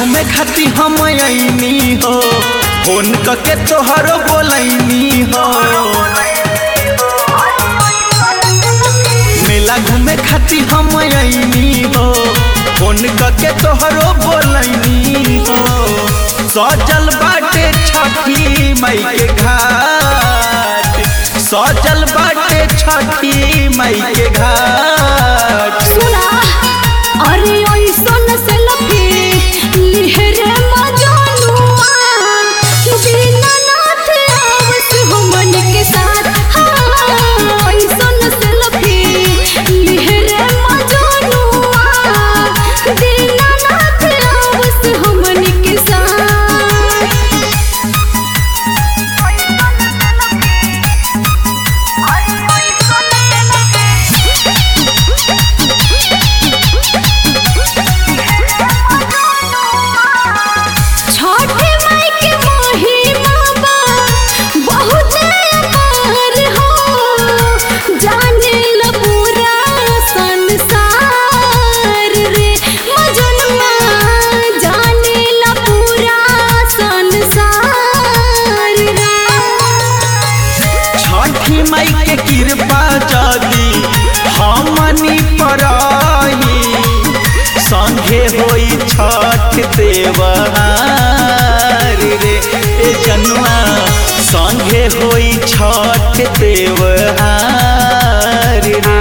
घूमे खाती हम अइनी हो फोन करके तोहरो बोलैनी हो मेला घूमे खाती हम अइनी हो फोन करके तोहरो बोलैनी हो सजल बाटे छठी मई के घाट सजल बाटे छठी मई के घाट सुना अरे ओइसन से लफी लिहरे मजनुआ दीनानाथ आवस हमन के साथ हाँ, ओइसन से लफी लिहरे मजनुआ दीनानाथ आवस हमन के साथ छठे माई के महिमा बा बहुत अपार हो जाने ल पूरा संसार रे मजनुआ जाने ल पूरा संसार रे छठी मई के कृपा जदी हमनी पर आई संगे होई छठ देवहार रे ए जनुआ संगे होई छठ देवहार रे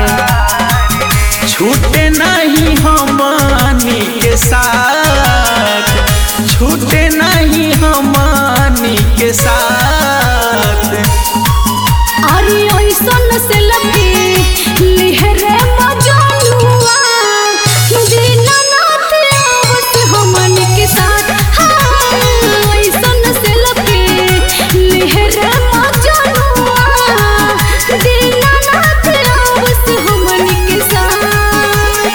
छूटे नहीं हमनी के साथ छूटे नहीं हमनी के साथ अरे ओइसन से लफी लिहरे मजनुआ दीनानाथ आवत हमन के साथ हाँ, ओइसन से लफी लिहरे मजनुआ दीनानाथ आवत हमन के साथ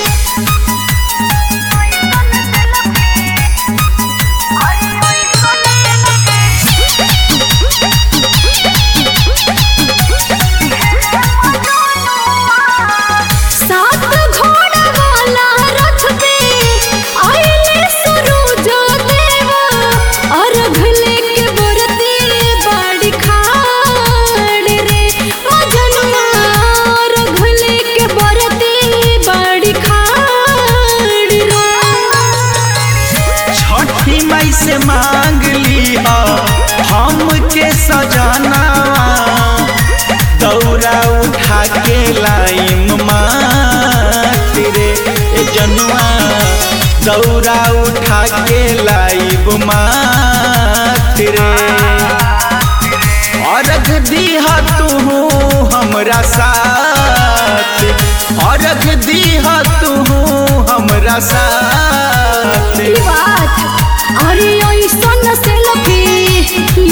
सात घोड़ा वाला रथ पे आइले सूरज देवा अर्घ लेके बरती बाड़ी खाड़ रे मजनुआ अर्घ लेके बरती बाड़ी खाड़ रे छठी मई से मांग ली हमके सजाना दौरा उठा के लाइम मात रे ए जनुआ दौरा उठा के लाइब मात रे अर्घ दीहा तू हमरा साथ अर्घ दीहा तू हमरा साथ बात अरे ओइसन से लफी